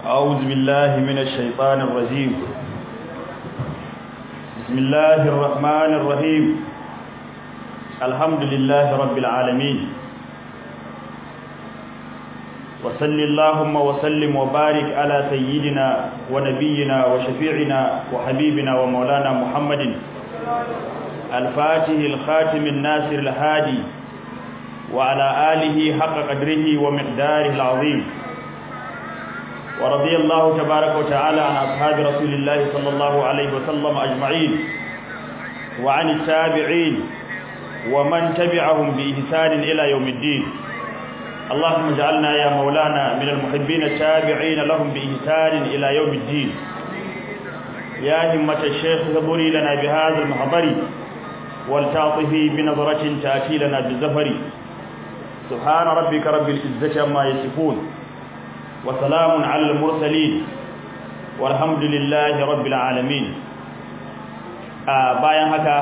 أعوذ بالله من الشيطان الرجيم بسم الله الرحمن الرحيم الحمد لله رب العالمين وصل اللهم وسلم وبارك على سيدنا ونبينا وشفيعنا وحبيبنا ومولانا محمد الفاتح الخاتم الناصر الهادي وعلى آله حق قدره ومقداره العظيم ورضي الله تبارك وتعالى عن أصحاب رسول الله صلى الله عليه وسلم أجمعين وعن التابعين ومن تبعهم بإحسان إلى يوم الدين اللهم اجعلنا يا مولانا من المحبين التابعين لهم بإحسان إلى يوم الدين يا همة الشيخ ذبري لنا بهذا المحضر والتعطف بنظرة تأتي لنا بالزفر سبحان ربك رب العزة عما يصفون وسلام على المرسلين والحمد لله رب العالمين bayan haka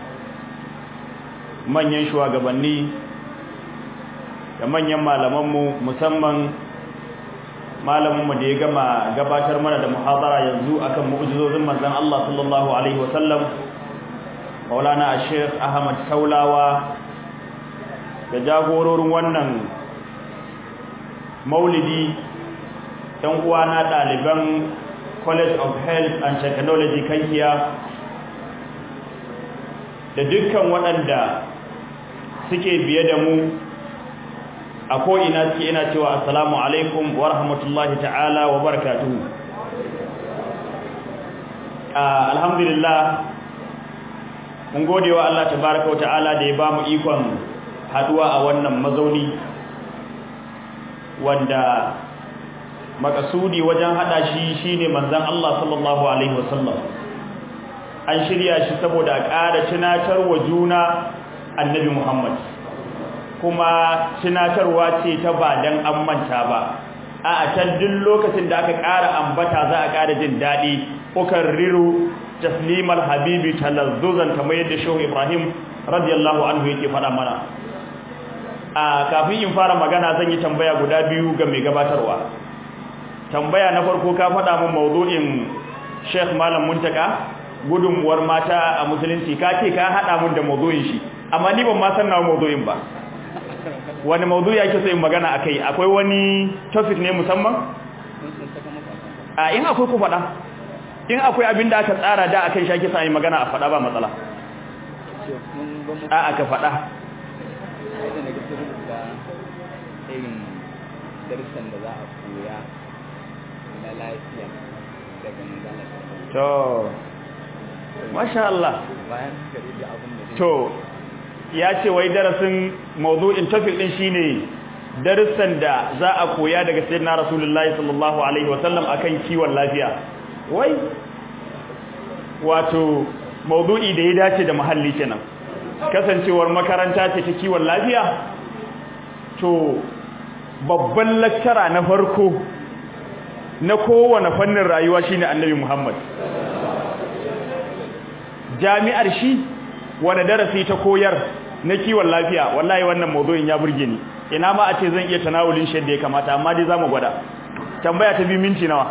manyan shugabanni da manyan malamanmu musamman malaminmu da ya gama gabatar mana da muhadara yanzu akan mu'jizozin manzon Allah sallallahu alaihi wasallam Maulana Sheikh Ahmad Saulawa da jagororin wannan maulidi ɗan uwana ɗaliban College of Health and Technology Kankiya da dukkan waɗanda suke biye da mu a ko'ina suke ina cewa assalamu alaikum wa rahmatullahi ta'ala wa barakatuhu alhamdulillah mun gode wa Allah tabaraka wa ta'ala da ya ba mu ikon haduwa a wannan mazauni wanda makasudi wajen hada shi shine manzon Allah sallallahu alaihi wasallam an shirya shi saboda a ƙara tunatar wa juna annabi Muhammad kuma tunatarwa ce ta ba dan an manta ba a can duk lokacin da aka ƙara ambata za a ƙara jin daɗi ukarriru taslimal habibi talazzuzan kamar yadda shehu Ibrahim radiyallahu anhu yake faɗa mana a kafin in fara magana zan yi tambaya guda biyu ga mai gabatarwa tambaya na farko ka faɗa min mawdu'in Sheikh Malam Muntaka gudunmuwar mata a musulunci ka ce ka haɗa mun da mawdu'in shi amma ni ban ma san nawa mawdu'in ba wani mawdu'i yake so in magana akai akwai wani topic ne musamman a in akwai ku faɗa in akwai abin da aka tsara da akan shi ake sa magana a faɗa ba matsala a aka faɗa irin darussan da za a koya na lafiya daga manzala to masha Allah bayan kare da abin da to ya ce wai darasin mawdu'in topic din shine darussan da za a koya daga sayyidina rasulullahi sallallahu alaihi wasallam akan kiwon lafiya wai wato mawdu'i da ya dace da muhalli kenan kasancewar makaranta ce ta kiwon lafiya to babban lakkara na farko na kowane fannin rayuwa shine annabi Muhammad jami'ar shi wani darasi ta koyar na kiwon lafiya wallahi wannan mawdu'in ya burge ni ina ma a ce zan iya tanawulin shi da ya kamata amma dai zamu gwada tambaya ta bi minti nawa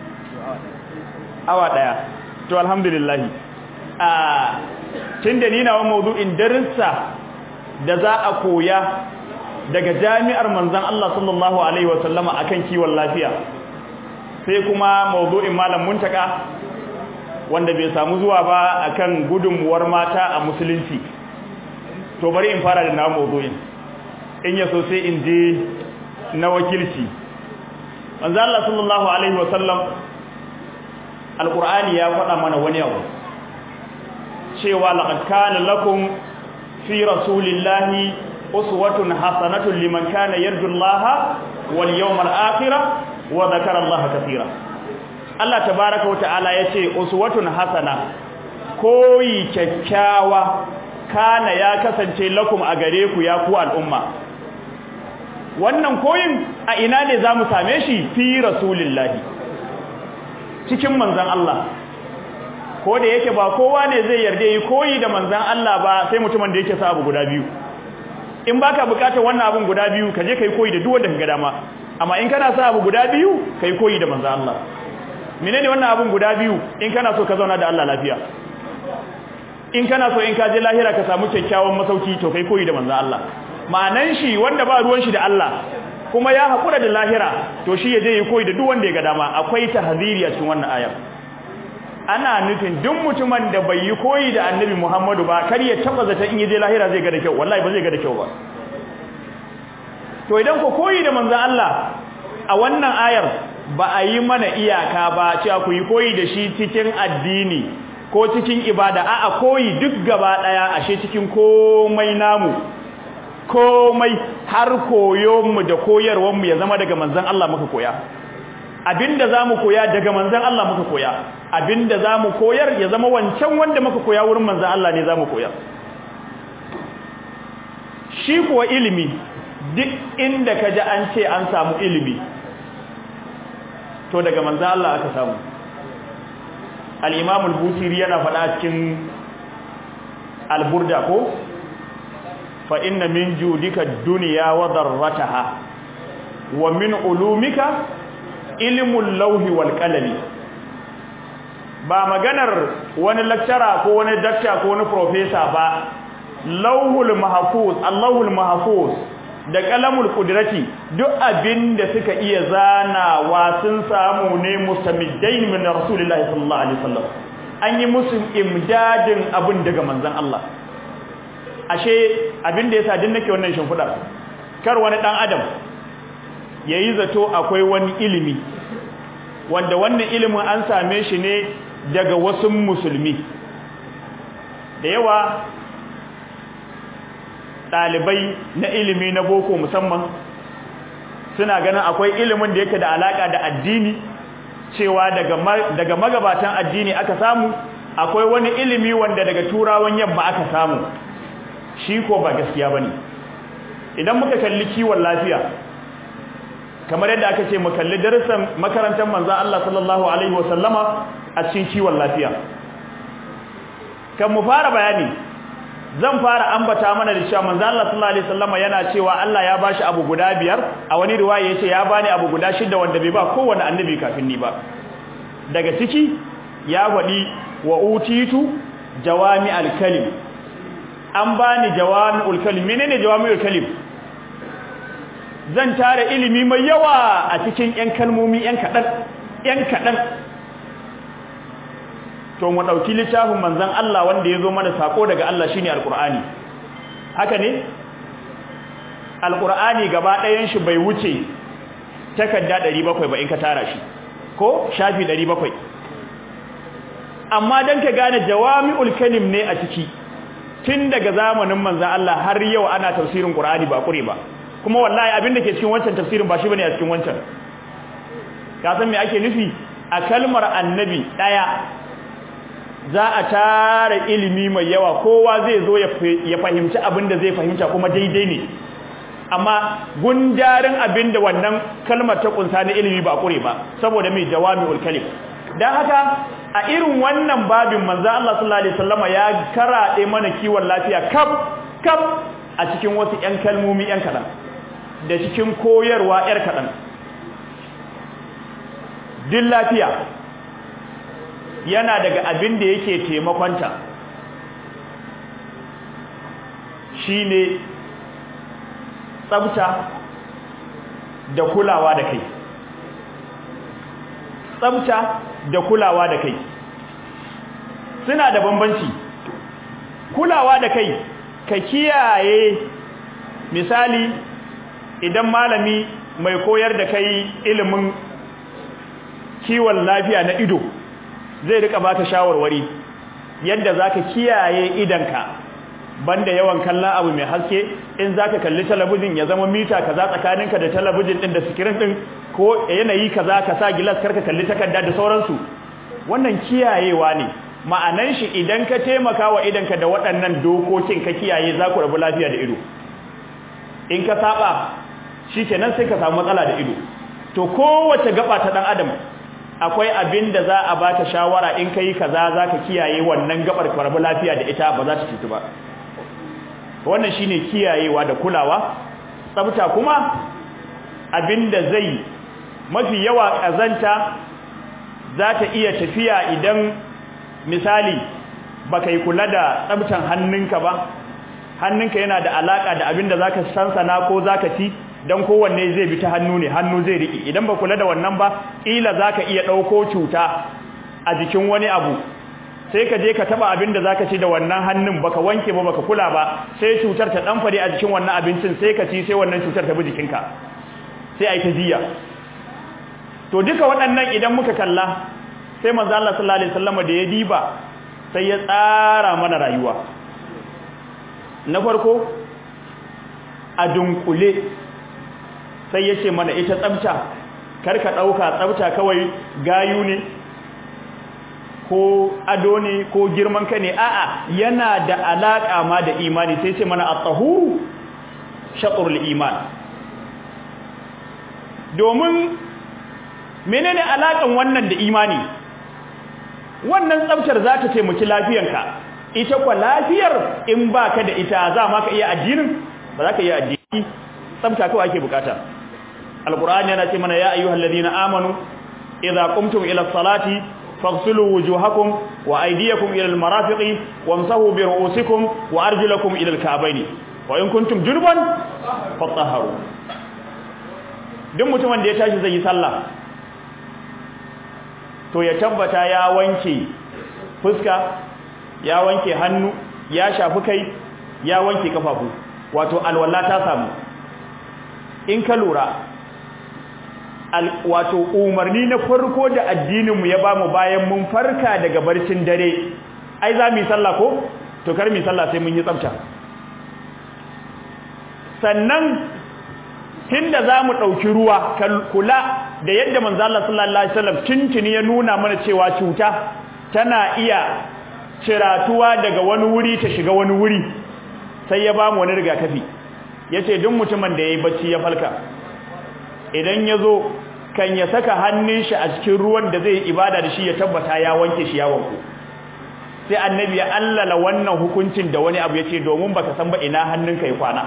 awa daya to alhamdulillah a tunda ni nawa mawdu'in darussa da za a koya daga jami'ar manzon Allah sallallahu alaihi wasallama akan kiwon lafiya sai kuma mawdu'in malam muntaka wanda bai samu zuwa ba akan gudunmuwar mata a musulunci to bari in fara da na mawdu'in in ya so sai in je na wakilci manzo Allah sallallahu alaihi wasallam alqur'ani ya faɗa mana wani abu cewa laqad kana lakum fi rasulillahi uswatun hasanatun liman kana yarju Allah wal yawmal akhir wa dhakara Allah katira Allah tabaaraka wa ta'ala yace uswatun hasana koyi kyakkyawa kana ya kasance lakum a gare ku ya ku al'umma wannan koyin a ina ne zamu same shi fi rasulillahi cikin manzon Allah ko da yake ba kowa ne zai yarda yi koyi da manzon Allah ba sai mutumin da yake sa abu guda biyu in baka bukatar wannan abun guda biyu ka je kai koyi da duk wanda kaga dama amma in kana sa abu guda biyu kai koyi da manzo Allah menene wannan abun guda biyu in kana so ka zauna da Allah lafiya in kana so in ka je lahira ka samu kyakkyawan masauki to kai koyi da manzo Allah ma'anan shi wanda ba ruwan shi da Allah kuma ya hakura da lahira to shi ya je yi koyi da duk wanda ya ga dama akwai tahziri a cikin wannan ayar ana nufin duk mutumin da bai yi koyi da annabi Muhammadu ba kar ya taba zata in yaje lahira zai ga da kyau wallahi ba zai ga da kyau ba to idan ko koyi da manzon Allah a wannan ayar ba a yi mana iyaka ba cewa ku yi koyi da shi cikin addini ko cikin ibada a'a koyi duk gaba daya ashe cikin komai namu komai har koyon mu da koyarwar mu ya zama daga manzon Allah muka koya abinda zamu koya daga manzon Allah muka koya abinda zamu koyar ya zama wancan wanda muka koya wurin manzon Allah ne zamu koya shi kuwa ilimi duk inda kaji an ce an samu ilimi to daga manzon Allah aka samu al-Imam al-Busiri yana faɗa cikin al-Burda ko fa inna min judika ad-dunya wa darrataha wa min ulumika ilmul lawhi wal qalami ba maganar wani lecturer ko wani doctor ko wani professor ba lawhul mahfuz allahul mahfuz da kalamul qudrati duk abinda suka iya zanawa sun samu ne mustamiddain min rasulillahi sallallahu alaihi wasallam an yi musu imdadin abin daga manzon Allah ashe abinda yasa din nake wannan shimfidar kar wani dan adam yayi zato akwai wani ilimi wanda wannan ilimin an same shi ne daga wasu musulmi da yawa ɗalibai na ilimi na boko musamman suna ganin akwai ilimin da yake da alaka da addini cewa daga magabatan addini aka samu akwai wani ilimi wanda daga turawan yamma aka samu shi ko ba gaskiya bane idan muka kalli kiwon lafiya kamar yadda aka ce mu kalli darasan makarantar manzo Allah sallallahu alaihi wasallama a cikin kiwon lafiya kan mu fara bayani zan fara ambata mana da cewa manzo Allah sallallahu alaihi wasallama yana cewa Allah ya bashi abu guda biyar a wani riwaya yace ya bani abu guda shida wanda bai ba kowanne annabi kafin ni ba daga ciki ya faɗi wa utitu jawami al-kalim an bani jawami'ul kalim menene jawami'ul kalim zan tara ilimi mai yawa a cikin ƴan kalmomi ƴan kaɗan ƴan kaɗan to mu ɗauki littafin manzon Allah wanda ya zo mana sako daga Allah shine alqur'ani haka ne alqur'ani gaba ɗayan shi bai wuce takarda 700 ba in ka tara shi ko shafi 700 amma dan ka gane jawami'ul kalim ne a ciki tun daga zamanin manzon Allah har yau ana tafsirin qur'ani ba kure ba kuma wallahi abin da ke cikin wancan tafsirin ba shi bane a cikin wancan ka san me ake nufi a kalmar annabi daya za a tara ilimi mai yawa kowa zai zo ya fahimci abin da zai fahimta kuma daidai ne amma gundarin abin da wannan kalmar ta kunsa na ilimi ba kure ba saboda mai jawami'ul kalim dan haka a irin wannan babin manzo Allah sallallahu alaihi wasallama ya karaɗe mana kiwon lafiya kaf kaf a cikin wasu ƴan kalmomi ƴan kaɗan da cikin koyarwa ƴar kaɗan din lafiya yana daga abin da yake taimakonta shine tsafta da kulawa da kai tsafta da kulawa da kai suna da bambanci kulawa da kai ka kiyaye misali idan malami mai koyar da kai ilimin kiwon lafiya na ido zai rika baka shawarwari yadda zaka kiyaye idanka banda yawan kallon abu mai haske in zaka kalli talabijin ya zama mita kaza tsakaninka da talabijin din da screen din ko yanayi kaza ka sa gilas karka kalli takarda da sauransu wannan kiyayewa ne ma'anan shi idan ka taimaka wa idanka da waɗannan dokokin ka kiyaye za ku rabu lafiya da ido in ka saba shikenan sai ka samu matsala da ido to kowace gaba ta dan adam akwai abin da za a baka shawara in kai kaza zaka kiyaye wannan gabar ka rabu lafiya da ita ba za ta cutu ba wannan shine kiyayewa da kulawa tsafta kuma abinda zai mafi yawa kazanta za ta iya tafiya idan misali baka yi kula da tsabtan hannunka ba hannunka yana da alaka da abinda zaka sansana ko zaka ci dan kowanne zai bi ta hannu ne hannu zai riki idan ba kula da wannan ba kila zaka iya dauko cuta a jikin wani abu sai ka je ka taba abinda zaka ci da wannan hannun baka wanke ba baka kula ba sai cutar ta dan fare a jikin wannan abincin sai ka ci sai wannan cutar ta bi jikinka sai ai ta jiya to duka waɗannan idan muka kalla sai manzo Allah sallallahu alaihi wasallam da ya diba sai ya tsara mana rayuwa na farko a dunkule sai ya ce mana ita tsabta karka ɗauka tsabta kawai gayu ne ko ado ne ko girman ka ne a'a yana da alaƙa ma da imani sai ce mana at-tahuru shatrul iman domin menene alaƙan wannan da imani wannan tsabtar za ta taimaki lafiyanka ita kwa lafiyar in baka da ita za ma ka iya addinin ba za ka iya addini tsabta kawai ake bukata alqur'ani yana ce mana ya ayyuhal ladina amanu idza qumtum ila salati faghsilu wujuhakum wa aydiyakum ila almarafiqi wamsahu bi ru'usikum wa arjulakum ila alka'bayn wa in kuntum junuban fatahharu duk mutumin da ya tashi zai yi sallah to ya tabbata ya wanke fuska ya wanke hannu ya shafi kai ya wanke kafafu wato alwala ta samu in ka lura wato umarni na farko da addininmu ya bamu bayan mun farka daga barcin dare ai za mu yi sallah ko to kar mu yi sallah sai mun yi tsafta sannan tunda za mu ɗauki ruwa kula da yadda manzo Allah sallallahu alaihi wasallam tuntuni ya nuna mana cewa cuta tana iya ciratuwa daga wani wuri ta shiga wani wuri sai ya bamu wani rigakafi yace duk mutumin da yayi bacci ya falka idan yazo kan ya saka hannun shi a cikin ruwan da zai ibada da shi ya tabbata ya wanke shi ya wanku sai annabi ya allala wannan hukuncin da wani abu yace domin baka san ba ina hannunka ya kwana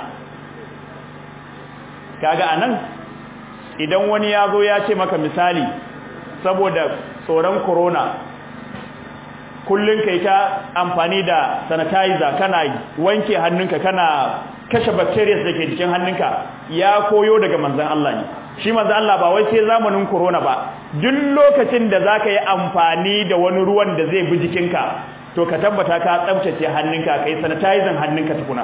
kaga anan idan wani ya zo ya ce maka misali saboda tsoron corona kullun kai ta amfani da sanitizer kana wanke hannunka kana kashe bacteria da ke jikin hannunka ya koyo daga manzon Allah ne shi manzon Allah ba wai sai zamanin corona ba duk lokacin da zaka yi amfani da wani ruwan da zai bi jikinka to ka tabbata ka tsaftace hannunka kai sanitizing hannunka tukuna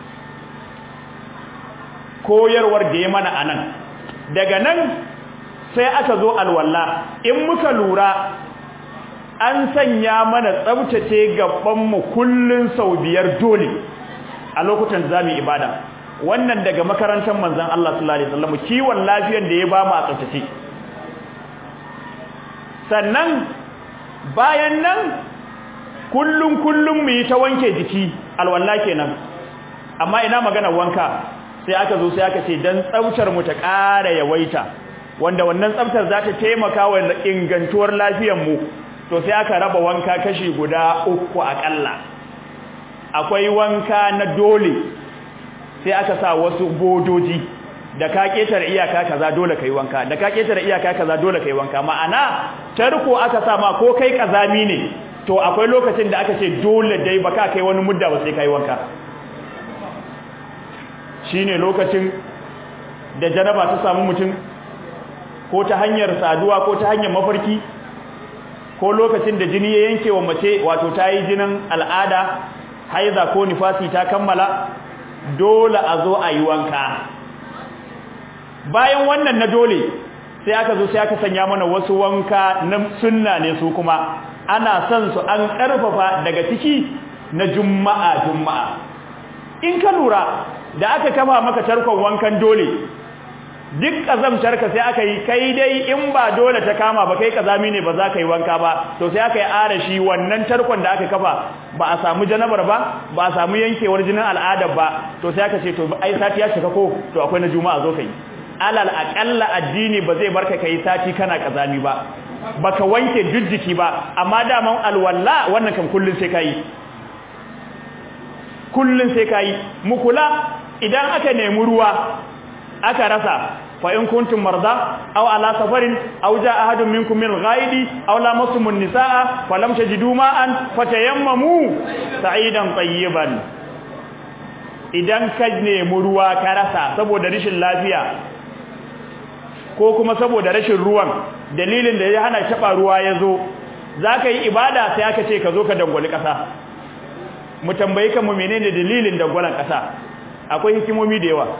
koyarwar da ya mana anan daga nan sai aka zo alwala in muka lura an sanya mana tsabtace gabanmu kullun sau biyar dole a lokutan zamu ibada wannan daga makarantar manzon Allah sallallahu alaihi wasallam kiwon lafiyar da ya ba mu a tsabtace sannan bayan nan kullun kullun mu yi ta wanke jiki alwala kenan amma ina magana wanka sai aka zo sai aka ce dan tsaftar mu ta ƙara yawaita wanda wannan tsaftar za ta taimaka wa ingantuwar lafiyar mu to sai aka raba wanka kashi guda uku akalla akwai wanka na dole sai aka sa wasu bodoji da ka ketare iyaka kaza dole kai wanka da ka ketare iyaka kaza dole kai wanka ma'ana tarko aka sa ma ko kai kazami ne to akwai lokacin da aka ce dole dai baka kai wani mudda ba sai kai wanka shine lokacin da janaba ta samu mutum ko ta hanyar saduwa ko ta hanyar mafarki ko lokacin da jini ya yanke wa mace wato ta yi jinin al'ada haiza ko nifasi ta kammala dole a zo a yi wanka bayan wannan na dole sai aka zo sai aka sanya mana wasu wanka na sunna ne su kuma ana son su an karfafa daga ciki na juma'a juma'a in ka lura da aka kafa maka tarkon wankan dole duk kazamtarka sai aka yi kai dai in ba dole ta kama ba kai kazami ne ba za ka yi wanka ba to sai aka yi arashi wannan tarkon da aka kafa ba a samu janabar ba ba a samu yankewar jinin al'ada ba to sai aka ce to ai sati ya shiga ko to akwai na juma'a zo kai alal aqalla addini ba zai barka kai sati kana kazami ba baka wanke jujjiki ba amma daman alwalla wannan kan kullun sai kai kullun sai kai mu kula idan aka nemi ruwa aka rasa fa in kuntum marda aw ala safarin aw jaa ahadun minkum min al-ghaidi aw lamastum an-nisaa falam tajidu ma'an fatayammamu sa'idan tayyiban idan ka nemi ruwa ka rasa saboda rashin lafiya ko kuma saboda rashin ruwan dalilin da ya hana taba ruwa yazo zaka yi ibada sai aka ce ka zo ka dangwali kasa mu tambayi kan mu menene dalilin dangwalan kasa akwai hikimomi da yawa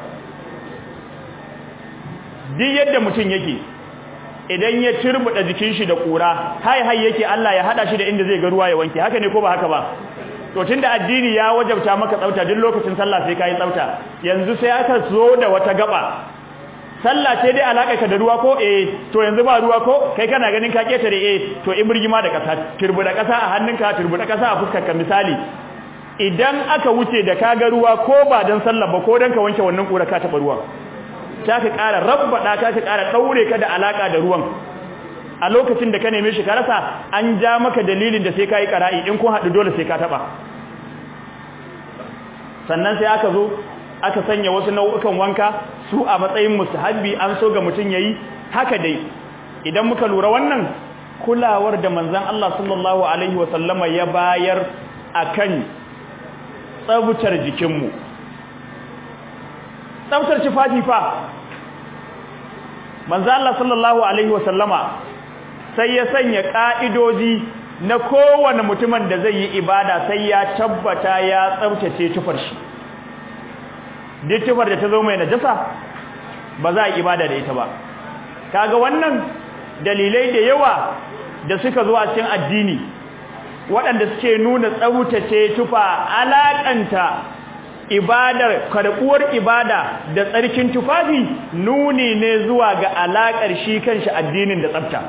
duk yadda mutum yake idan ya turbuda jikin shi da kura hai hai yake Allah ya hada shi da inda zai ga ruwa ya wanke haka ne ko ba haka ba to tunda addini ya wajabta maka tsafta duk lokacin sallah sai kai tsafta yanzu sai aka zo da wata gaba sallah ce dai alaka ka da ruwa ko eh to yanzu ba ruwa ko kai kana ganin ka ketare eh to in burgima da kasa turbuda kasa a hannunka turbuda kasa a fuskar ka misali idan aka wuce da kaga ruwa ko ba dan sallah ba ko dan ka wanke wannan kura ka taba ruwa ta ka ƙara rabbada ta ka ƙara daure ka da alaka da ruwan a lokacin da ka neme shi ka rasa an ja maka dalilin da sai kai qara'i in kun haɗu dole sai ka taba sannan sai aka zo aka sanya wasu nau'ukan wanka su a matsayin mustahabbi an so ga mutun yayi haka dai idan muka lura wannan kulawar da manzon Allah sallallahu alaihi wa sallama ya bayar akan tsabtar jikinmu tsabtar tufafi fa manzo Allah sallallahu alaihi wasallama sai ya sanya ka'idoji na kowane mutumin da zai yi ibada sai ya tabbata ya tsabtace tufar shi duk tufar da ta zo mai najasa ba za a ibada da ita ba kaga wannan dalilai da yawa da suka zo a cikin addini waɗanda suke nuna tsabtace tufa alaƙanta ibadar karɓuwar ibada da tsarkin tufafi nuni ne zuwa ga alaƙar shi kanshi addinin da tsafta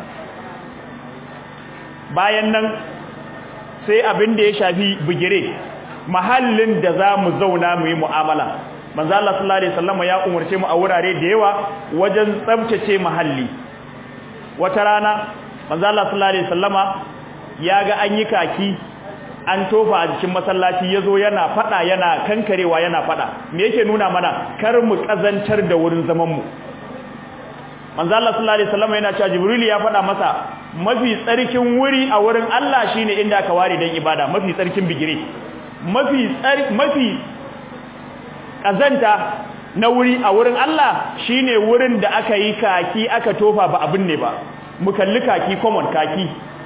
bayan nan sai abin da ya shafi bugire mahallin da za mu zauna mu yi mu'amala manzo Allah sallallahu alaihi wasallam ya umarce mu a wurare da yawa wajen tsaftace mahalli wata rana manzo Allah sallallahu alaihi wasallama ya ga an yi kaki an tofa a jikin masallaci yazo yana fada yana kankarewa yana fada me yake nuna mana kar mu kazantar da wurin zaman mu manzo Allah sallallahu alaihi wasallam yana cewa jibril ya fada masa mafi tsarkin wuri a wurin Allah shine inda aka ware dan ibada mafi tsarkin bigire mafi tsari mafi kazanta na wuri a wurin Allah shine wurin da aka yi kaki aka tofa ba abin ne ba mu kalli kaki common kaki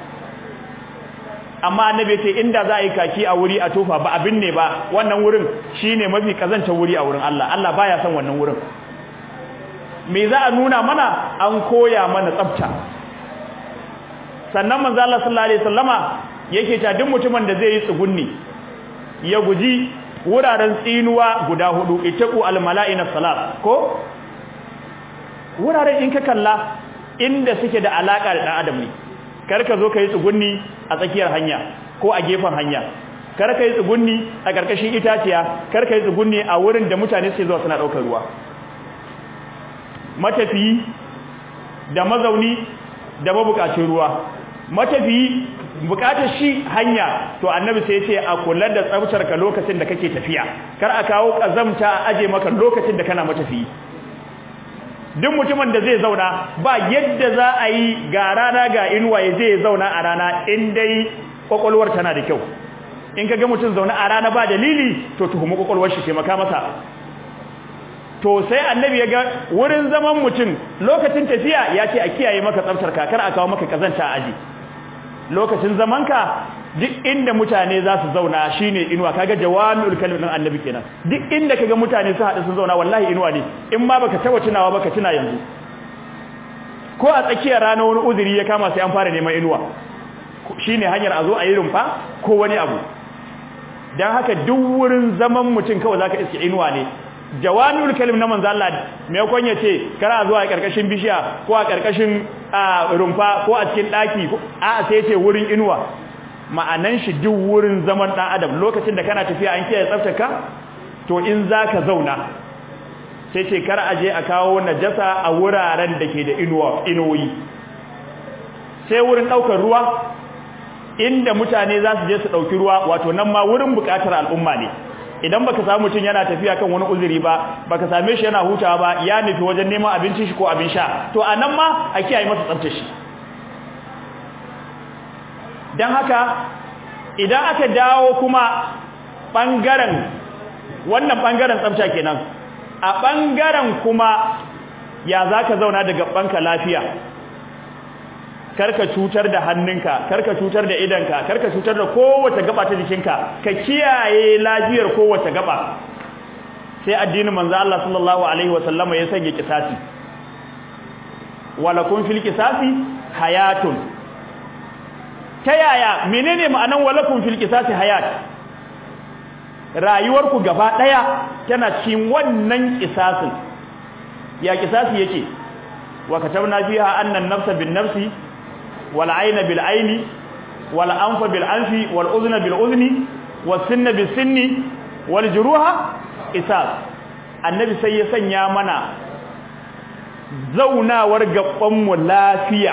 amma annabi ce inda za a yi kaki a wuri a tofa ba abin ne ba wannan wurin shine mafi kazanta wuri a wurin Allah Allah baya son wannan wurin me za a nuna mana an koya mana tsafta sannan manzo Allah sallallahu alaihi wasallama yake ta duk mutumin da zai yi tsugunni ya guji wuraren tsinuwa guda hudu itaqu almala'ina salat ko wuraren in ka kalla inda suke da alaka da dan adam ne kar ka zo kai tsugunni a tsakiyar hanya ko a gefen hanya kar ka yi tsugunni a karkashin itaciya kar ka yi tsugunni a wurin da mutane suke zuwa suna daukar ruwa matafiyi da mazauni da mabukacin ruwa matafiyi bukatar shi hanya to annabi sai ya ce a kula da tsaftar ka lokacin da kake tafiya kar a kawo kazamta a aje maka lokacin da kana matafiyi duk mutumin da zai zauna ba yadda za a yi ga rana ga inuwa ya zai zauna a rana in dai kwakwalwar tana da kyau in ka ga mutum zauna a rana ba dalili to tuhumi kwakwalwar shi taimaka masa to sai annabi ya ga wurin zaman mutum lokacin tafiya ya ce a kiyaye maka tsaftar kakar a kawo maka kazanta a aji lokacin zamanka duk inda mutane za su zauna shine inuwa kaga jawami'ul kalim din annabi kenan duk inda kaga mutane su haɗu sun zauna wallahi inuwa ne in ma baka taba tunawa baka tuna yanzu ko a tsakiyar rana wani uzuri ya kama sai an fara neman inuwa shine hanyar a zo a yi rumfa ko wani abu dan haka duk wurin zaman mutum kawai zaka iske inuwa ne jawami'ul kalim na manzo Allah me yakon yace kara zuwa a karkashin bishiya ko a karkashin rumfa ko a cikin daki a sai yace wurin inuwa ma'anan shi duk wurin zaman dan adam lokacin da kana tafiya an kiyaye tsaftarka to in zaka zauna sai ce kar aje a kawo najasa a wuraren da ke da inuwa inuwoyi sai wurin daukar ruwa inda mutane za su je su dauki ruwa wato nan ma wurin bukatar al'umma ne idan baka samu mutum yana tafiya kan wani uzuri ba baka same shi yana hutawa ba ya nufi wajen neman abincin shi ko abin sha to anan ma a kiyaye masa tsaftar shi dan haka idan aka dawo kuma bangaren wannan bangaren tsafta kenan a bangaren kuma ya zaka zauna da gabanka lafiya karka cutar da hannunka karka cutar da idanka karka cutar da kowace gaba ta jikinka ka kiyaye lafiyar kowace gaba sai addinin manzo Allah sallallahu alaihi wasallama ya sanya kisasi walakum fil kisasi hayatun ta yaya menene ma'anan walakum fil qisasi hayat rayuwarku gaba daya tana cikin wannan qisasin ya qisasi yake wa katabna fiha anna an-nafsa bin-nafsi wal 'ayna bil-'ayni wal anfa bil-anfi wal udhna bil-udhni was sinna bis-sinni wal juruha qisas annabi sai ya sanya mana zaunawar gaban mu lafiya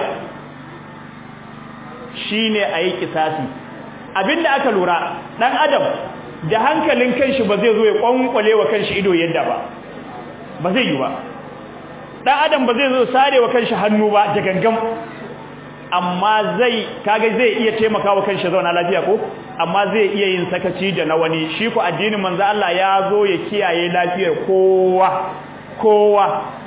shine ayi kisasi abinda aka lura dan adam da hankalin kanshi ba zai zo ya kwankwale wa kanshi ido yadda ba ba zai yi ba dan adam ba zai zo sare wa kanshi hannu ba da gangan amma zai kaga zai iya taimakawa kanshi zauna lafiya ko amma zai iya yin sakaci da na wani shi ko addinin manzo Allah ya zo ya kiyaye lafiyar kowa kowa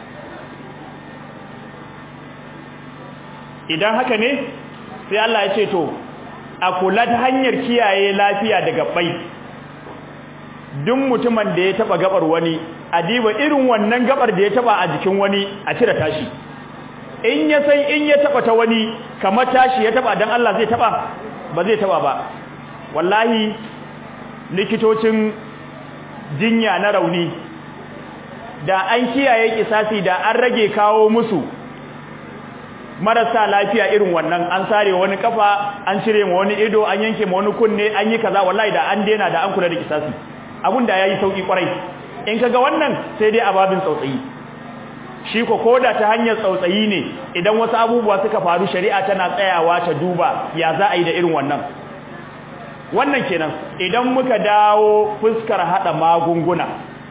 idan haka ne sai Allah ya ce to a kula ta hanyar kiyaye lafiya daga bai duk mutumin da ya taba gabar wani a diba irin wannan gabar da ya taba a jikin wani a cire tashi in ya san in ya taba ta wani kamar tashi ya taba dan Allah zai taba ba zai taba ba wallahi likitocin jinya na rauni da an kiyaye kisasi da an rage kawo musu marasa lafiya irin wannan an sare wani kafa an cire ma wani ido an yanke ma wani kunne an yi kaza wallahi da an dena da an kula da kisasi abun da yayi sauki kwarai in kaga wannan sai dai ababin tsautsayi shi ko koda ta hanyar tsautsayi ne idan wasu abubuwa suka faru shari'a tana tsayawa ta duba ya za a yi da irin wannan wannan kenan idan muka dawo fuskar hada magunguna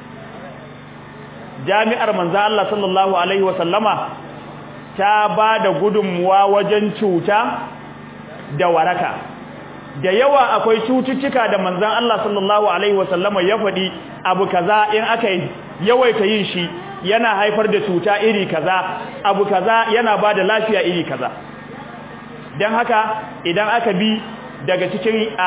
jami'ar manzo Allah sallallahu alaihi wasallama ta ba da gudunmuwa wajen cuta da waraka da yawa akwai cututtuka da manzon Allah sallallahu alaihi wasallama ya faɗi abu kaza in aka yawaita yin shi yana haifar da cuta iri kaza abu kaza yana ba da lafiya iri kaza don haka idan aka bi daga cikin a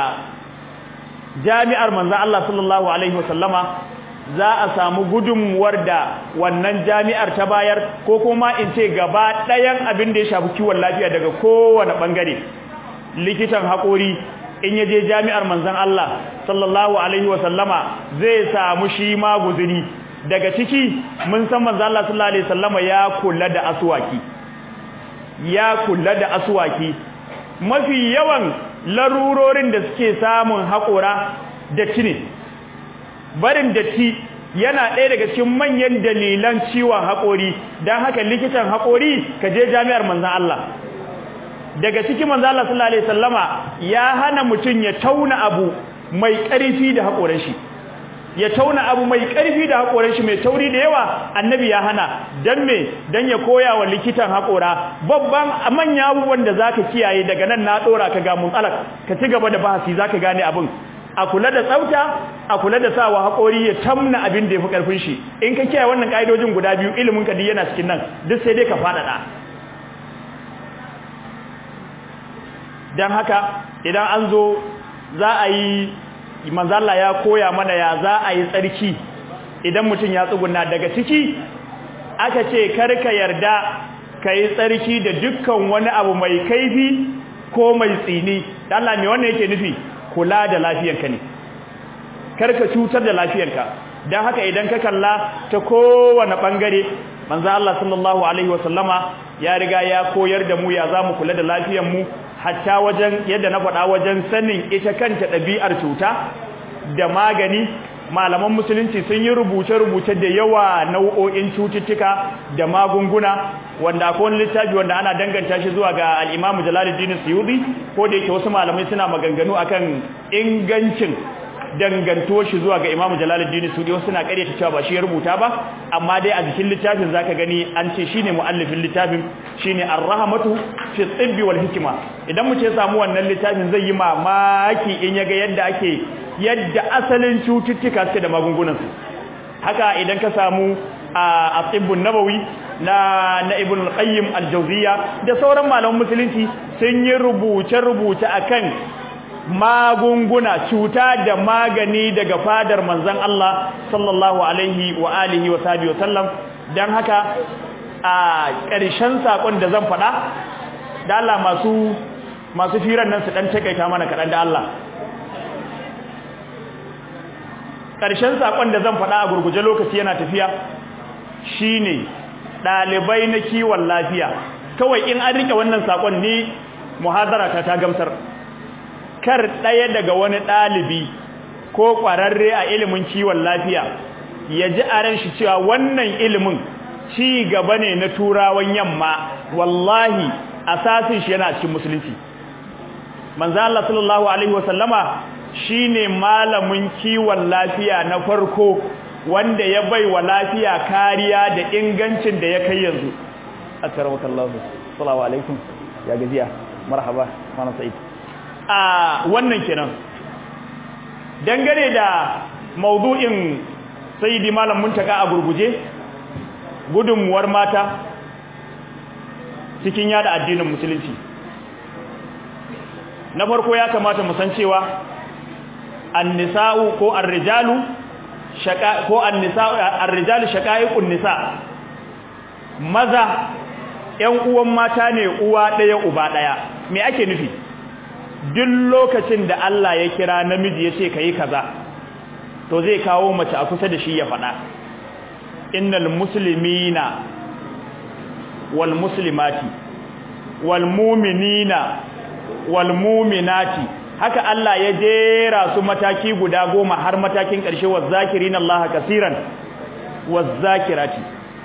jami'ar manzon Allah sallallahu alaihi wasallama za a samu gudunmuwar da wannan jami'ar ta bayar ko kuma in ce gaba ɗayan abin da ya shafi kiwon lafiya daga kowane ɓangare likitan haƙori in ya je jami'ar manzan Allah sallallahu alaihi wasallama zai samu shi ma guzuri daga ciki mun san manzan Allah sallallahu alaihi wasallama ya kula da asuwaki ya kula da asuwaki mafi yawan larurorin da suke samun haƙora da ne barin datti yana ɗaya daga cikin manyan dalilan ciwon haƙori don haka likitan haƙori ka je jami'ar manzan Allah daga cikin manzan Allah sallallahu alaihi wasallama ya hana mutum ya tauna abu mai ƙarfi da haƙoran shi ya tauna abu mai ƙarfi da haƙoran shi mai tauri da yawa annabi ya hana dan me dan ya koya wa likitan haƙora babban manya abubuwan da zaka kiyaye daga nan na dora ka ga mutsalak ka ci gaba da bahasi zaka gane abin a kula da tsafta a kula da sawa haƙori ya tamna abin da ya fi ƙarfin shi in ka kiyaye wannan ƙa'idojin guda biyu ilimin ka yana cikin nan duk sai dai ka faɗaɗa don haka idan an zo za a yi manzala ya koya mana ya za a yi tsarki idan mutum ya tsuguna daga ciki aka ce karka yarda ka yi tsarki da dukkan wani abu mai kaifi ko mai tsini Allah me wannan yake nufi kula da lafiyarka ne karka cutar da lafiyarka dan haka idan ka kalla ta kowane bangare manzo Allah sallallahu alaihi wasallama ya riga ya koyar da mu ya zamu kula da lafiyar mu hatta wajen yadda na faɗa wajen sanin ita kanta ɗabi'ar cuta da magani malaman musulunci sun yi rubuce-rubuce da yawa nau'o'in cututtuka da magunguna wanda akwai wani littafi wanda ana danganta shi zuwa ga al-Imam Jalaluddin Suyuti ko da yake wasu malamai suna maganganu akan ingancin danganto shi zuwa ga Imam Jalaluddin Sudi wasu na ƙaryata cewa ba shi ya rubuta ba amma dai a jikin littafin zaka gani an ce shine muallifin littafin shine Ar-Rahmatu fi Tibbi wal Hikma idan mu ce samu wannan littafin zai yi mamaki in yaga yadda ake yadda asalin cututtuka suke da magungunan su haka idan ka samu a Tibbun Nabawi na na Ibn al-Qayyim al-Jawziyya da sauran malaman musulunci sun yi rubuce-rubuce akan magunguna cuta da magani daga fadar manzon Allah sallallahu alaihi wa alihi wa sahbihi wa sallam dan haka a ƙarshen sakon da zan faɗa da Allah masu masu firan nan su dan takaita mana kaɗan da Allah ƙarshen sakon da zan faɗa a gurguje lokaci yana tafiya shine ɗalibai na kiwon lafiya kawai in an rike wannan sakon ni muhadara ta ta gamsar kar ɗaya daga wani ɗalibi ko ƙwararre a ilimin kiwon lafiya ya ji a ran shi cewa wannan ilimin ci gaba ne na turawan yamma wallahi asasin shi yana cikin musulunci manzo Allah sallallahu alaihi wasallama shine malamin kiwon lafiya na farko wanda ya bai wa lafiya kariya da ingancin da ya kai yanzu akramakallahu assalamu alaikum ya gajiya marhaba mana sa'id a wannan kenan dangane da maudu'in sayyidi malam muntaka a gurguje gudunmuwar mata cikin yada addinin musulunci na farko ya kamata mu san cewa annisa'u ko ar-rijalu shaqa ko annisa'u ar-rijalu shaqaiqun nisa maza ƴan uwan mata ne uwa ɗaya uba ɗaya me ake nufi duk lokacin da Allah ya kira namiji ya ce kai kaza to zai kawo mace a kusa da shi ya faɗa innal muslimina wal muslimati wal mu'minina wal mu'minati haka Allah ya jera su mataki guda goma har matakin ƙarshe wa zakirin Allah kasiran wa zakirati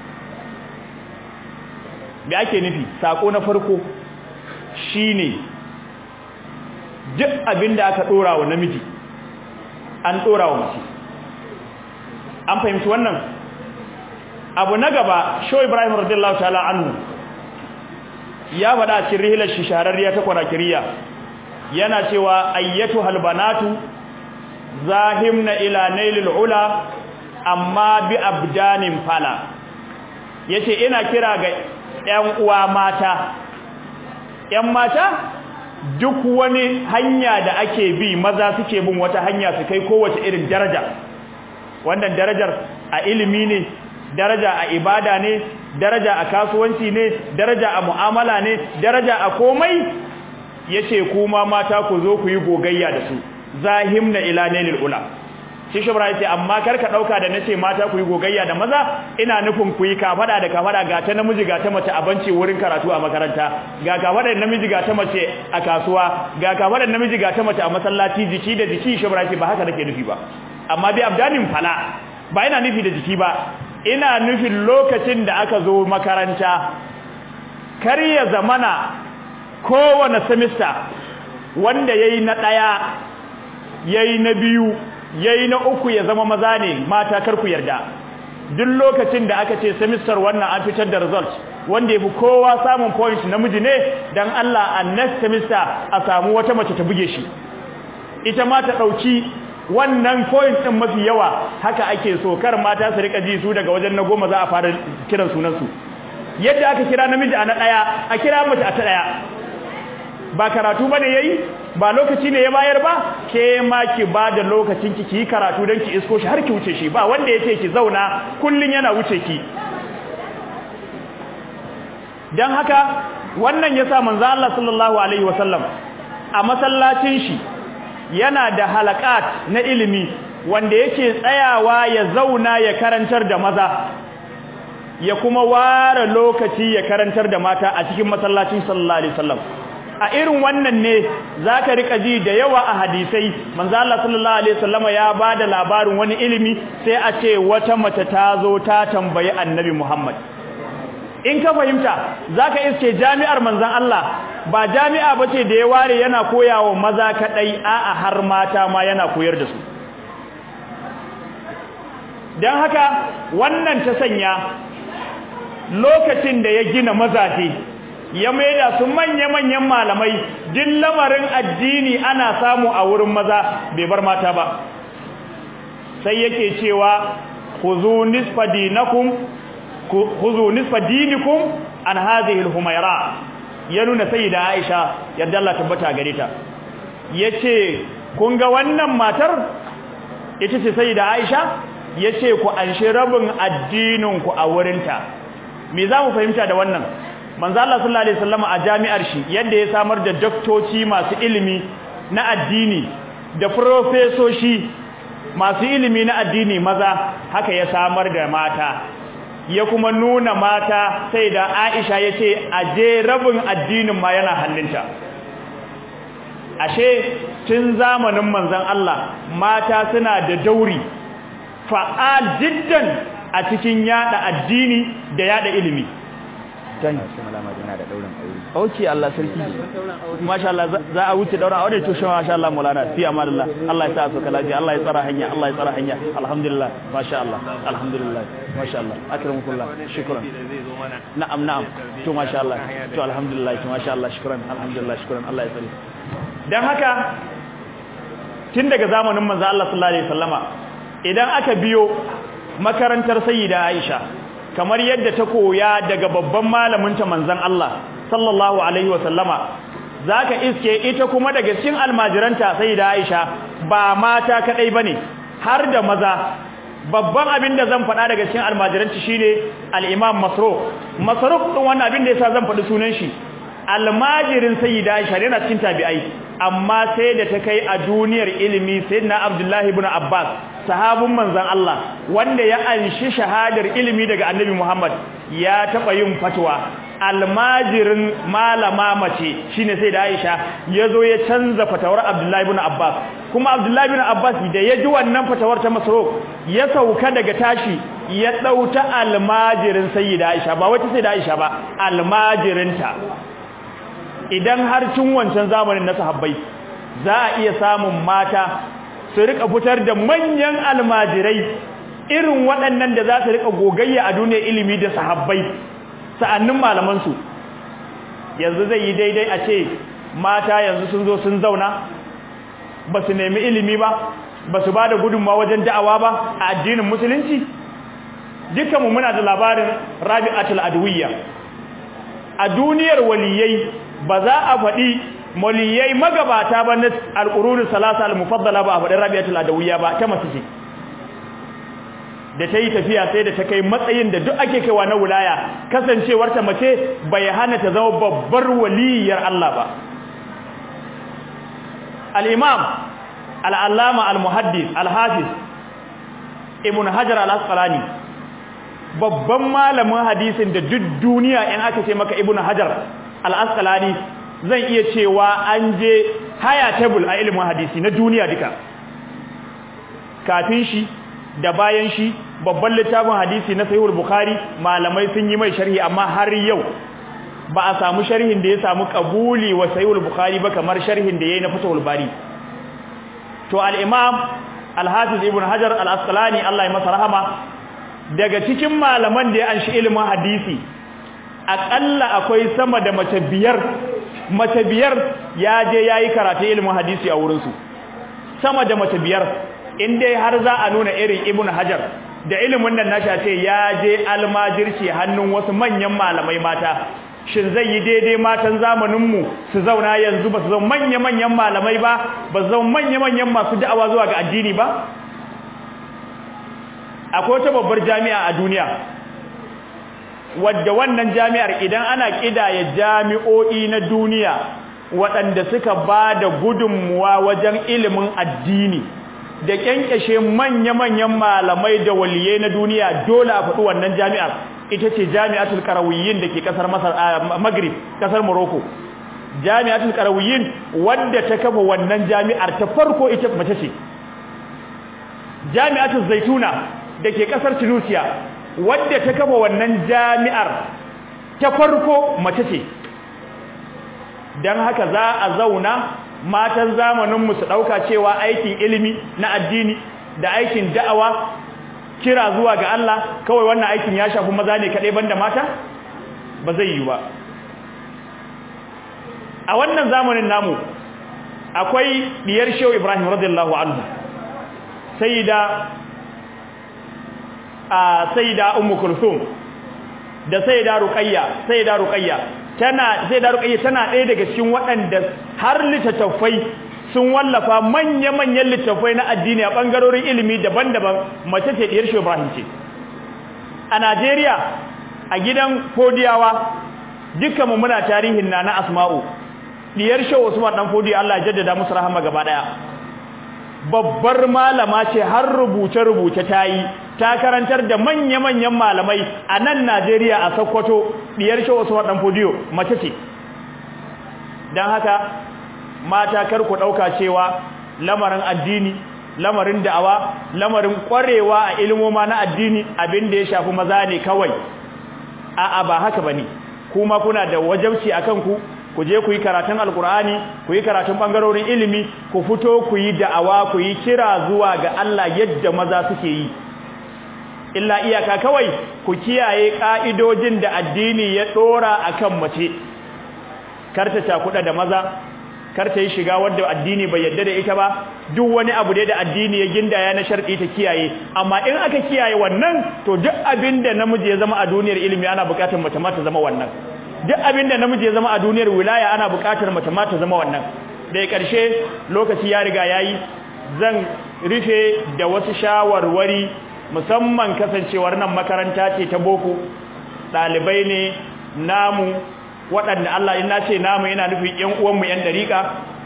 da ake nufi sako na farko shine duk abinda aka dora wa namiji an dora wa mace an fahimci wannan abu na gaba sho Ibrahim radiyallahu ta'ala anhu ya faɗa cikin rihilar shi shahararriya ta kwarakiriya yana cewa ayyatu halbanatu zahimna ila nailil ula amma bi abdanin fala yace ina kira ga ƴan uwa mata ƴan mata duk wani hanya da ake bi maza suke bin wata hanya su kai kowace irin daraja wannan darajar a ilimi ne daraja a ibada ne daraja a kasuwanci ne daraja a mu'amala ne daraja a komai yace kuma mata ku zo ku yi gogayya da su zahimna ila nailil ula shi shubra yace amma kar ka dauka da nace mata ku yi gogayya da maza ina nufin ku yi kafada da kafada ga ta namiji ga ta mace a banci wurin karatu a makaranta ga kafada da namiji ga ta mace a kasuwa ga kafada da namiji ga ta mace a masallaci jiki da jiki shubra yace ba haka nake nufi ba amma bi abdanin fala ba ina nufi da jiki ba ina nufin lokacin da aka zo makaranta kar ya zamana kowane semester wanda yayi na daya yayi na biyu yayi na uku ya zama maza ne mata kar ku yarda duk lokacin da aka ce semester wannan an fitar da result wanda yafi kowa samun point namiji ne dan Allah a next semester a samu wata mace ta buge shi ita ma ta dauki wannan point din mafi yawa haka ake so kar mata su rika ji su daga wajen na goma za a fara kiran sunan su yadda aka kira namiji a na daya a kira mace a ta daya ba karatu bane yayi ba lokaci ne ya bayar ba ke ma ki bada lokacin ki ki karatu dan ki isko shi har ki wuce shi ba wanda yace ki zauna kullun yana wuce ki dan haka wannan yasa manzo Allah sallallahu alaihi wasallam a masallacin shi yana da halakat na ilimi wanda yake tsayawa ya zauna ya karantar da maza ya kuma ware lokaci ya karantar da mata a cikin masallacin sallallahu alaihi wasallam a irin wannan ne zaka rika ji da yawa a hadisai manzo Allah sallallahu alaihi wasallama ya bada labarin wani ilimi sai a ce wata mace ta zo ta tambayi annabi Muhammad in ka fahimta zaka iske jami'ar manzon Allah ba jami'a bace da ya ware yana koyawa maza kadai a'a har mata ma yana koyar da su don haka wannan ta sanya lokacin da ya gina mazaje ya maida su manya-manyan malamai duk lamarin addini ana samu a wurin maza bai bar mata ba sai yake cewa khuzu nisfa dinakum khuzu nisfa dinikum an hadhihi al-humayra ya nuna sayyida Aisha yadda Allah tabbata gare ta yace kun ga wannan matar ita ce sayyida Aisha yace ku anshi rabin addinin ku a wurinta me za mu fahimta da wannan manzo Allah sallallahu alaihi wasallam a jami'ar shi yadda ya samar da doktoci masu ilimi na addini da profesoshi masu ilimi na addini maza haka ya samar da mata ya kuma nuna mata sai da Aisha yace aje rabin addinin ma yana hannunta ashe tun zamanin manzon Allah mata suna da dauri fa'al jiddan a cikin yada addini da yada ilimi tani kuma lama yana da daurin aure okay Allah sarki masha Allah za a wuce daura aure to shi masha Allah maulana fi amanillah Allah ya sa su kalaji Allah ya tsara hanya Allah ya tsara hanya alhamdulillah masha Allah alhamdulillah masha Allah akramukullah shukran na'am na'am to masha Allah to alhamdulillah to masha Allah shukran alhamdulillah shukran Allah ya tsare dan haka tun daga zamanin manzo Allah sallallahu alaihi wasallama idan aka biyo makarantar sayyida Aisha kamar yadda ta koya daga babban malamin ta manzon Allah sallallahu alaihi wasallama zaka iske ita kuma daga cikin almajiranta sayyida Aisha ba mata kadai bane har da maza babban abin da zan faɗa daga cikin almajiranci shine al-Imam Masruq Masruq din wannan abin da yasa zan faɗi sunan shi almajirin sayyida Aisha yana cikin tabi'ai amma sai da ta kai a duniyar ilimi sayyidina Abdullahi ibn Abbas sahabun manzon Allah wanda ya anshi shahadar ilimi daga Annabi Muhammad ya taba yin fatwa almajirin malama mace shine sai da Aisha yazo ya canza fatawar Abdullahi ibn Abbas kuma Abdullahi ibn Abbas da ya ji wannan fatawar ta Masruq ya sauka daga tashi ya dauta almajirin sayyida Aisha ba wata sayyida Aisha ba almajirinta idan har tun wancan zamanin na sahabbai za a iya samun mata su rika fitar da manyan almajirai irin waɗannan da za su rika gogayya a duniyar ilimi da sahabbai sa'annin malamansu yanzu zai yi daidai a ce mata yanzu sun zo sun zauna ba su nemi ilimi ba ba su ba da gudunmawa wajen da'awa ba a addinin musulunci dukkanmu muna da labarin rabi'atul adwiyya a duniyar waliyai ba za a faɗi waliyai magabata ba na alƙurunin salasa al-mufaddala ba a faɗin rabi'atul adawiyya ba ta masu ce da ta yi tafiya sai da ta kai matsayin da duk ake kaiwa na wulaya kasancewar ta mace bai hana ta zama babbar waliyar Allah ba al-imam al-allama al-muhaddis al-hafiz ibn hajar al-asqalani babban malamin hadisin da duk duniya in aka ce maka ibn hajar al-asqalani zan iya cewa an je haya table a ilimin hadisi na duniya duka kafin shi da bayan shi babban littafin hadisi na sahihul bukhari malamai sun yi mai sharhi amma har yau ba a samu sharhin da ya samu kabuli wa sahihul bukhari ba kamar sharhin da yayi na fatahul bari to al-imam al-hafiz ibn hajar al-asqalani Allah ya masa rahama daga cikin malaman da ya anshi ilimin hadisi akalla akwai sama da mace biyar mace biyar ya je yayi karatu ilimin hadisi a wurin su sama da mace biyar in dai har za a nuna irin ibnu hajar da ilimin nan nashi ce ya je almajirci hannun wasu manyan malamai mata shin zai yi daidai matan zamanin mu su zauna yanzu ba su zama manya manyan malamai ba ba su zama manya manyan masu da'awa zuwa ga addini ba akwai wata babbar jami'a a duniya wadda wannan jami'ar idan ana kidaya jami'o'i na duniya waɗanda suka ba da gudunmuwa wajen ilimin addini da kyankyashe manya-manyan malamai da waliyai na duniya dole a faɗi wannan jami'ar ita ce jami'atul qarawiyyin da ke ƙasar maghrib ƙasar morocco jami'atul qarawiyyin wadda ta kafa wannan jami'ar ta farko ita mace ce jami'atul zaituna da ke ƙasar tunisia wadda ta kafa wannan jami'ar ta farko mace ce don haka za a zauna matan zamaninmu su ɗauka cewa aikin ilimi na addini da aikin da'awa kira zuwa ga Allah kawai wannan aikin ya shafi maza ne kaɗai banda mata ba zai yi ba a wannan zamanin namu akwai diyar shehu ibrahim radiyallahu anhu sayyida a sayyida ummu kulthum da sayyida ruqayya sayyida ruqayya tana sayyida ruqayya tana ɗaya daga cikin waɗanda har littattafai sun wallafa manya-manyan littattafai na addini a bangarorin ilimi daban-daban mace ce diyar shehu ibrahim ce a Najeriya a gidan Fodiyawa dukkan mu muna tarihin nana Asma'u diyar Shehu Usman dan Fodi Allah ya jaddada musu rahama gaba daya babbar malama ce har rubuce rubuce tayi ta karantar da manya-manyan malamai a nan Najeriya a Sokoto diyar Shehu Usman dan Fodiyo mace ce dan haka mata kar ku dauka cewa lamarin addini lamarin da'awa lamarin kwarewa a ilmoma na addini abin da ya shafi maza ne kawai a'a ba haka bane kuma kuna da wajabci akan ku ku je ku yi karatun alkur'ani ku yi karatun bangarorin ilimi ku fito ku yi da'awa ku yi kira zuwa ga Allah yadda maza suke yi illa iyaka kawai ku kiyaye ka'idojin da addini ya dora akan mace karta cakuda da maza kar ta yi shiga wadda addini bai yadda da ita ba duk wani abu da da addini ya gindaya na sharɗi ta kiyaye amma in aka kiyaye wannan to duk abin da namiji ya zama a duniyar ilimi ana buƙatar mace ma ta zama wannan duk abin da namiji ya zama a duniyar wilaya ana buƙatar mace ma ta zama wannan daga ƙarshe lokaci ya riga yayi zan rufe da wasu shawarwari musamman kasancewar nan makaranta ce ta boko ɗalibai ne namu waɗanda Allah in nace namu yana nufin ƴan uwanmu ƴan dariƙa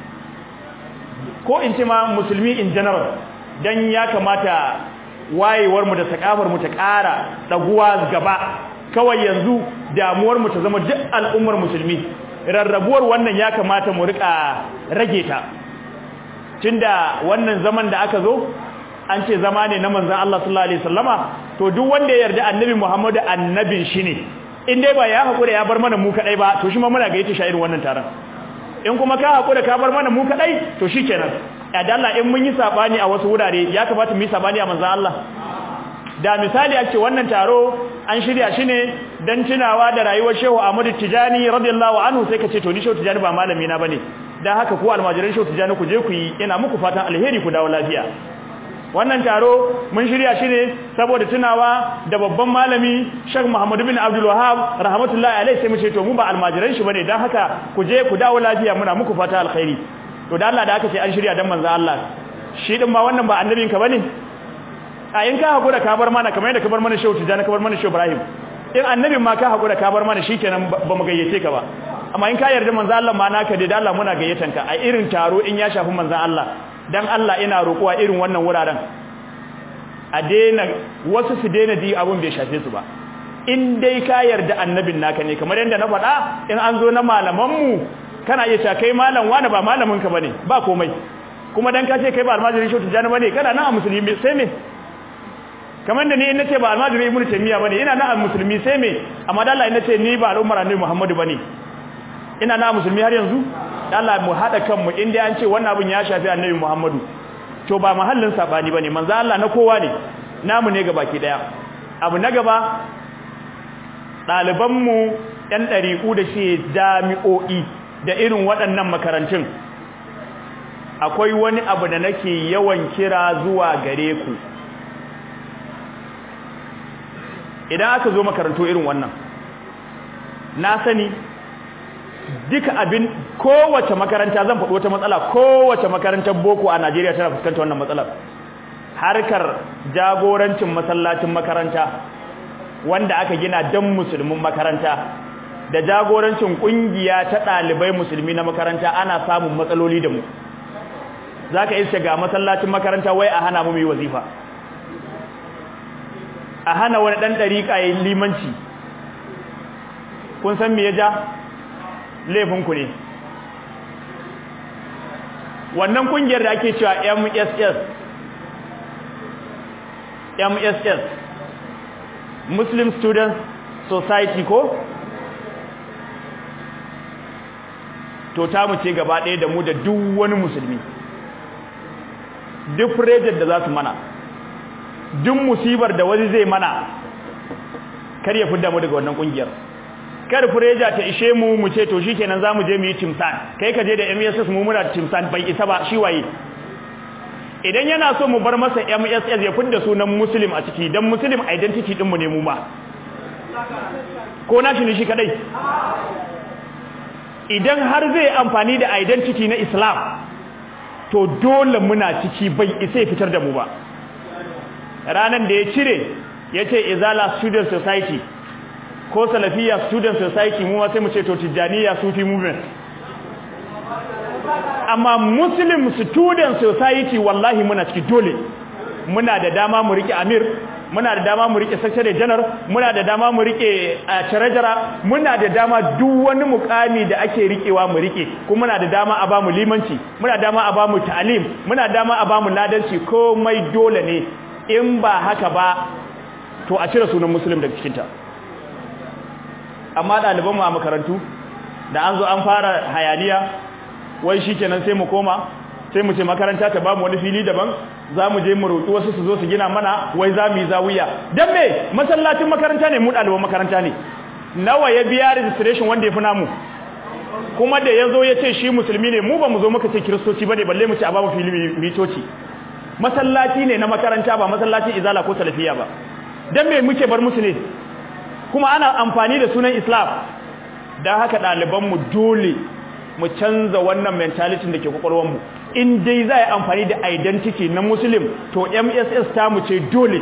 ko in ce ma musulmi in general dan ya kamata wayewar mu da sakafar mu ta ƙara daguwa gaba kawai yanzu damuwar mu ta zama duk al'ummar musulmi rarrabuwar wannan ya kamata mu rika rage ta tunda wannan zaman da aka zo an ce zama ne na manzon Allah sallallahu alaihi wasallama to duk wanda ya yarda annabi Muhammadu annabin shi ne in dai ba ya hakura ya bar mana mu kadai ba to shi ma muna gayyata shi irin wannan taron in kuma ka hakura ka bar mana mu kadai to shikenan ya dalla in mun yi sabani a wasu wurare ya kamata mu yi sabani a manzon Allah da misali a ce wannan taro an shirya shi ne dan tunawa da rayuwar Shehu Ahmadu Tijani radiyallahu anhu sai ka ce to ni Shehu Tijani ba malami na bane dan haka ku almajiran Shehu Tijani ku je ku yi ina muku fatan alheri ku dawo lafiya wannan taro mun shirya shi ne saboda tunawa da babban malami Sheikh Muhammad bin Abdul Wahhab rahmatullahi alaihi sai mu ce to mu ba almajiran shi bane dan haka ku je ku dawo lafiya muna muku fata alkhairi to da Allah da aka ce an shirya dan manzo Allah shi din ba wannan ba annabin ka bane a in ka hakura ka bar mana kamar yadda ka bar mana Shehu Tijani ka bar mana Shehu Ibrahim in annabin ma ka hakura ka bar mana shikenan ba mu gayyace ka ba amma in ka yarda manzo Allah ma naka da Allah muna gayyatan ka a irin taro in ya shafi manzo Allah dan Allah ina roƙuwa irin wannan wuraren a daina wasu su daina ji abun bai shafe su ba in dai ka yarda annabin naka ne kamar yadda na faɗa in an zo na malaman mu kana iya cewa kai malam wani ba malamin ka bane ba komai kuma dan ka ce kai ba almajirin shi tijani bane kana nan a musulmi sai me kamar da ni in nace ba almajirin ibnu taymiya bane ina nan a musulmi sai me amma dan Allah in nace ni ba al'ummar annabi Muhammadu bane ina nan a musulmi har yanzu Allah mu hada kanmu inda an ce wannan abin ya shafi annabi Muhammadu to ba mahallin sabani bane manzo Allah na kowa ne namu ne gabaki daya abu na gaba daliban mu ɗan ɗariƙu da shi jami'o'i da irin waɗannan makarantun akwai wani abu da nake yawan kira zuwa gare ku idan aka zo makarantu irin wannan na sani duka abin kowace makaranta zan faɗi wata matsala kowace makarantar boko a Najeriya tana fuskantar wannan matsalar harkar jagorancin masallacin makaranta wanda aka gina dan musulmin makaranta da jagorancin kungiya ta ɗalibai musulmi na makaranta ana samun matsaloli da mu zaka iske ga masallacin makaranta wai a hana mu yi wazifa a hana wani dan dariƙa yayin limanci kun san me ya ja laifinku ne wannan kungiyar da ake cewa MSS MSS Muslim Students Society ko to ta mu ce gaba ɗaya da mu da duk wani musulmi duk project da za su mana duk musibar da wani zai mana kar ya fidda mu daga wannan kungiyar kar fureja ta ishe mu mu ce to shikenan zamu je mu yi timsan kai ka je da MSS mu muna timsan bai isa ba shi waye idan yana so mu bar masa MSS ya fidda sunan muslim a ciki dan muslim identity din mu ne mu ma ko na shi ne shi kadai idan har zai amfani da identity na Islam to dole muna ciki bai isa fitar da mu ba ranan da ya cire yace izala student society ko salafiya student society mu sai mu ce to tijaniya sufi movement amma muslim student society wallahi muna ciki dole muna da dama mu rike amir muna da dama mu rike secretary general muna da dama mu rike treasurer muna da dama duk wani mukami da ake rikewa mu rike kuma muna da dama a bamu limanci muna da dama a bamu ta'lim muna da dama a bamu ladanci komai dole ne in ba haka ba to a cire sunan muslim daga cikin ta amma ɗaliban mu a makarantu da an zo an fara hayaniya wai shikenan sai mu koma sai mu ce makaranta ta bamu wani fili daban za mu je mu roƙi wasu su zo su gina mana wai za mu yi zawiya dan me masallacin makaranta ne mu ɗaliban makaranta ne nawa ya biya registration wanda ya fi namu kuma da ya zo ya ce shi musulmi ne mu ba mu zo muka ce kiristoci ba ne balle mu ce a bamu fili mitoci masallaci ne na makaranta ba masallacin izala ko salafiya ba dan me muke bar musu ne kuma ana amfani da sunan islam don haka ɗalibanmu dole mu canza wannan mentality da ke kwakwalwarmu in dai za a yi amfani da identity na muslim to mss ta mu ce dole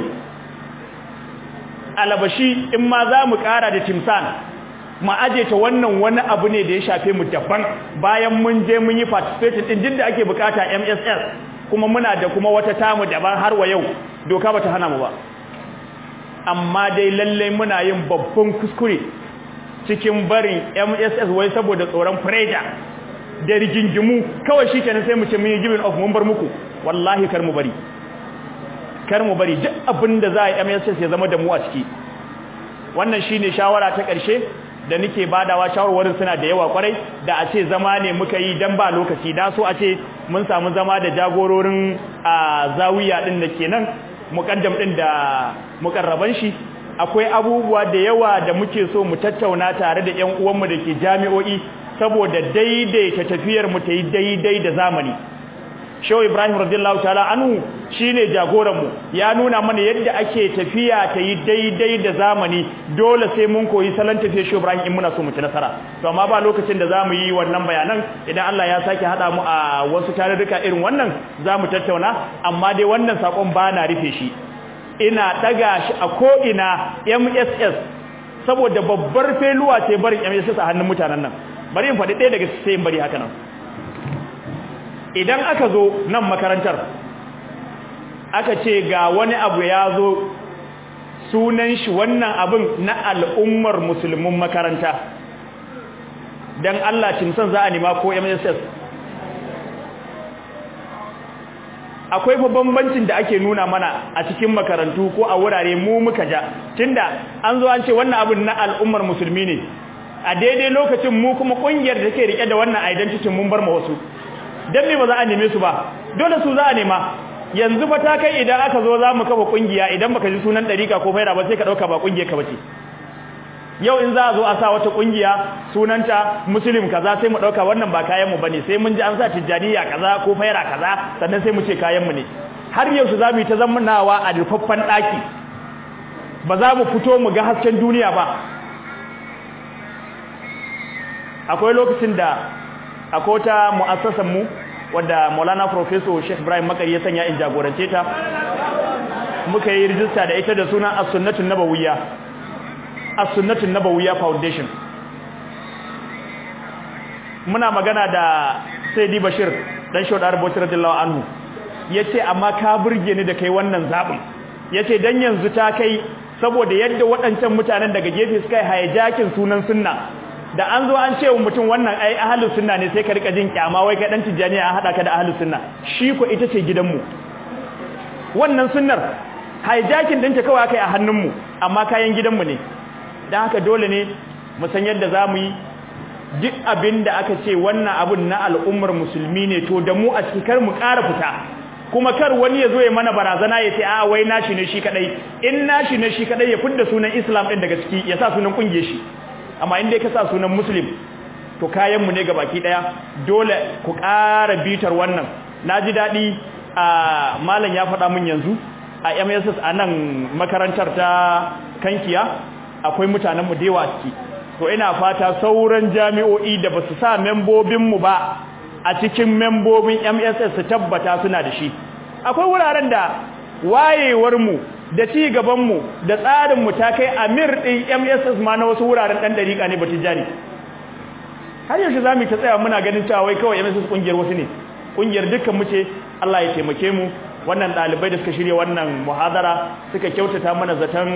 alabashi in ma za mu ƙara da timsan mu aje ta wannan wani abu ne da ya shafe mu daban bayan mun je mun yi participate din duk da ake bukata mss kuma muna da kuma wata tamu daban har wa yau doka bata hana mu ba amma dai lallai muna yin babban kuskure cikin barin MSS wai saboda tsoron pressure da rigingimu kawai shikenan sai mu ce mun yi giving of mun bar muku wallahi kar mu bari kar mu bari duk abinda za a yi MSS ya zama da mu a ciki wannan shine shawara ta ƙarshe da nake badawa shawarwarin suna da yawa kwarai da a ce zama ne muka yi dan ba lokaci da so a ce mun samu zama da jagororin a zawiya din da kenan mukaddam din da mukarraban shi akwai abubuwa da yawa da muke so mu tattauna tare da ƴan uwanmu da ke jami'o'i saboda daidaita tafiyar mu ta yi daidai da zamani Shehu Ibrahim radiyallahu ta'ala anhu shine jagoran mu ya nuna mana yadda ake tafiya ta yi daidai da zamani dole sai mun koyi salon tafiyar Shehu Ibrahim in muna so mu ci nasara to amma ba lokacin da zamu yi wannan bayanan idan Allah ya sake hada mu a wasu tarurruka irin wannan zamu tattauna amma dai wannan sakon ba na rufe shi ina daga shi a ko ina MSS saboda babbar feluwa ce barin MSS a hannun mutanen nan bari in faɗi ɗaya daga sai bari haka nan idan aka zo nan makarantar aka ce ga wani abu ya zo sunan shi wannan abin na al'ummar musulmin makaranta don Allah cimsan za a nima ko MSS akwai fa bambancin da ake nuna mana a cikin makarantu ko a wurare mu muka ja tunda an zo an ce wannan abin na al'ummar musulmi ne a daidai lokacin mu kuma kungiyar da take rike da wannan identity mun bar ma wasu dan me ba za a neme su ba dole su za a nema yanzu fa ta kai idan aka zo za mu kafa kungiya idan baka ji sunan dariƙa ko faira ba sai ka dauka ba kungiyar ka bace yau in za a zo a sa wata kungiya sunanta muslim kaza sai mu dauka wannan ba kayan mu bane sai mun ji an sa tijjaniya kaza ko faira kaza sannan sai mu ce kayan mu ne har yau su zamu yi ta zamanawa a rufaffan daki ba za mu fito mu ga hasken duniya ba akwai lokacin da akwai wata mu'assasan mu wadda Maulana Professor Sheikh Ibrahim Makari ya sanya in jagorance ta muka yi rijista da ita da sunan As-Sunnatun Nabawiyya As-Sunnatun Nabawiyya Foundation muna magana da Sayyidi Bashir dan Shaudar Bauchi radiyallahu anhu yace amma ka burge ni da kai wannan zabin yace dan yanzu ta kai saboda yadda waɗancan mutanen daga gefe suka yi hijacking sunan sunna da an zo an ce wa mutum wannan ai ahlus sunna ne sai ka rika jin kyama wai kai dan tijaniya an hada ka da ahlus sunna shi ko ita ce gidanmu wannan sunnar hijacking dinta kawai akai a hannunmu amma kayan gidanmu ne dan haka dole ne mu san yadda zamu yi duk abin da aka ce wannan abun na al'ummar musulmi ne to da mu a cikin kar mu ƙara fita kuma kar wani ya zo ya mana barazana ya ce a wai nashi ne shi kadai in nashi ne shi kadai ya fidda sunan Islam din daga ciki ya sa sunan kungiyar shi amma in dai ka sa sunan Muslim to kayan mu ne baki daya dole ku ƙara bitar wannan naji dadi a malam ya faɗa mun yanzu a MSS a nan makarantar ta Kankiya akwai mutanen mu da yawa ciki to ina fata sauran jami'o'i da basu sa membobin mu ba a cikin membobin MSS su tabbata suna da shi akwai wuraren da wayewar mu da ci gaban mu da tsarin mu ta kai amir din MSS ma na wasu wuraren dan dariƙa ne batijani har yaushe zamu ta tsaya muna ganin cewa wai kawai MSS kungiyar wasu ne kungiyar dukkan mu ce Allah ya taimake mu wannan dalibai da suka shirye wannan muhadara suka kyautata mana zaton